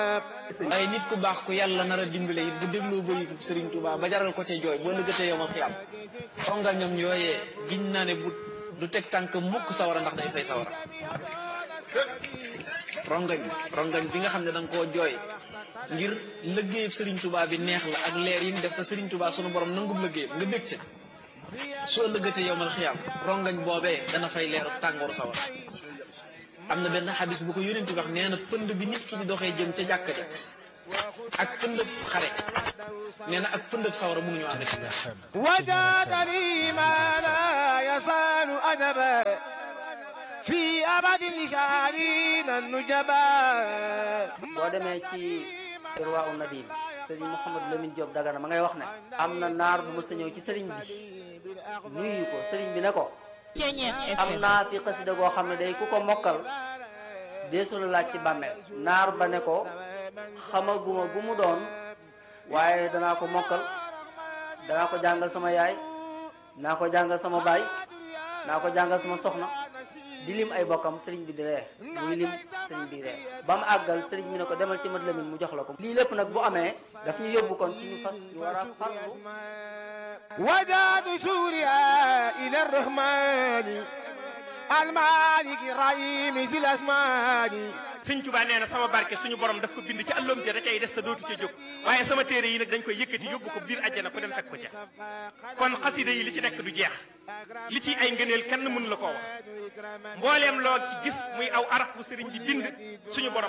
waaye nit ku baax ku yàlla nar a dimbale it bu dégloo bëritu Sëriñ Tuubaa ba jaral ko ca jooy boo lëggatee yow ma fi am rongañam yooyee giñ naa ne bu du teg tànk mukk sawara ndax day fay sawara rongañ rongañ bi nga xam ne da nga koo jooy ngir lëggéeyub Sëriñ Tuubaa bi neex la ak leer yi mu def ko Sëriñ Tuubaa sunu borom nangub lëggéeyam nga bég ca soo lëggatee yow mal xiyaam rongañ boobee dana fay leeru tàngooru sawara am na benn xadis bu ko yónenti wax nee na pënd bi nit ki di doxee jëm ca jàkka ja ak pëndëb xare nee na ak pëndëb sawara mënuñu ànd وجادني ما لا يزال أدبا في أبد لشعرين النجبا boo demee ci irwa u nadim sëriñ Mouhamadou Lamine Diop Dagana ma ngay wax ne am na naar bu mës a ñëw ci sëriñ bi nuyu ko sëriñ bi ne ko am naa fi xasida goo xam ne day ku ko mokkal deesu la laaj ci bàmmeel naar ba ne ko xamaguma gu mu doon waaye danaa ko mokkal danaa ko jàngal sama yaay naa ko jàngal sama baay naa ko jàngal sama soxna di lim ay bokkam sëriñ bi di ree muy lim sëriñ bi ree ba mu àggal sëriñ bi ne ko demal ci mat lamin mu jox la ko lii lépp nag bu amee daf ñu yóbbu kon ci ñu fas ñu war a farlu وجاد سوريا إلى الرحمن المالك الرحيم ذي الأسمان sëñ Tuubaa nee na sama barke suñu borom daf ko bind ci àlloom ja da cay des te dootu ca jóg waaye sama téere yi nag dañ koy yëkkati yóbbu ko biir àjjana ko dem fekk ko ca kon xasida yi li ci nekk du jeex li ci ay ngëneel kenn mënu la koo wax mbooleem loo ci gis muy aw araf bu sëriñ bi bind suñu borom